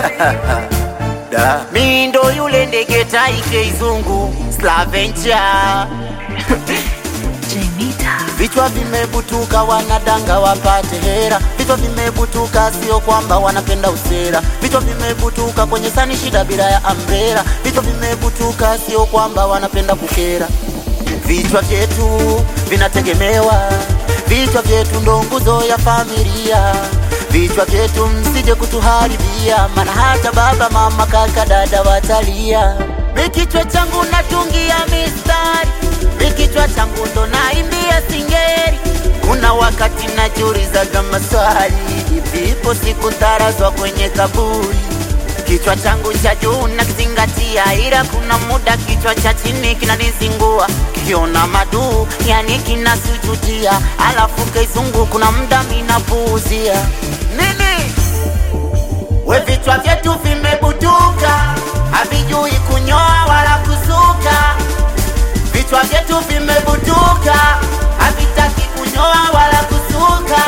Da. Mi ndo yule ndege taike izungu Slaventure Jemita. Vichwa vimebutuka wanadanga wapate hera, vichwa vimebutuka sio kwamba wanapenda usera, vichwa vimebutuka kwenye sani shida bila ya ambrera, vichwa vimebutuka sio kwamba wanapenda kukera. Vichwa vyetu vinategemewa, vichwa vyetu ndo nguzo ya familia, vichwa vyetu msije kutuharibia, maana hata baba mama kaka dada watalia. Mi kichwa changu natungia mistari, mi kichwa changu ndo naimbia singeri. Kuna wakati najiulizaga maswali, vipo siku tarazwa kwenye kaburi Kichwa changu cha juu nakizingatia, ila kuna muda kichwa cha chini kinanizingua, kiona maduu yani kinasujudia, alafu kizungu kuna muda minapuuzia nini. We vichwa vyetu vimebutuka, havijui kunyoa wala kusuka. Vichwa vyetu vimebutuka, havitaki kunyoa wala kusuka.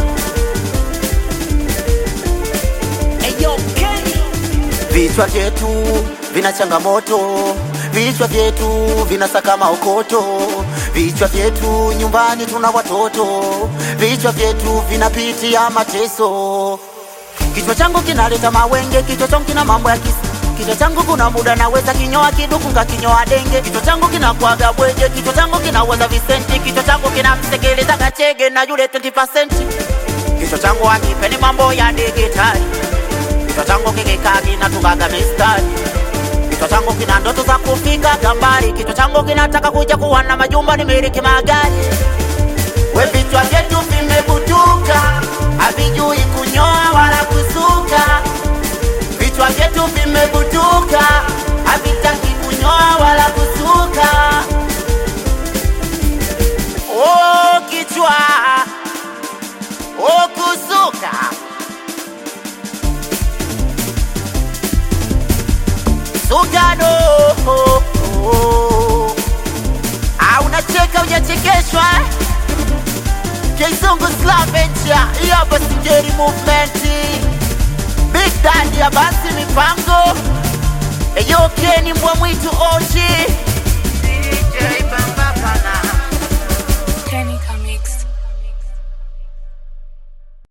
Vichwa vyetu vina changamoto, vichwa vyetu vinasaka maokoto, vichwa vyetu nyumbani tuna watoto, vichwa vyetu vinapitia mateso. Kichwa changu kinaleta mawenge, kichwa changu kina mambo ya kisa Kichwa changu kuna muda naweza kinyoa kiduku kinyoa denge. Kichwa changu kinakwaga bweje, kichwa changu kinaweza visenti, kichwa changu kinamsekeleza kachege na yule 20%. Kichwa changu akipeni mambo ya digitali Kichwa changu kikikaa kinatukaga mistari. Kichwa changu kina ndoto za kufika gambari. Kichwa changu kinataka kuja kuwa na majumba nimiliki magari. We vichwa vyetu vimebutuka, havijui kunyoa wala kusuka. Vichwa vyetu vimebutuka, havitaki kunyoa wala kusuka. Oh, kichwa oh, kusuka Sugano oh, oh. Ah, unacheka hujachekeshwa eh? Kizungu Slaventure hii hapa Singeli movement Big Daddy ya basi mipango Eyo Keni mbwa mwitu OG DJ Bang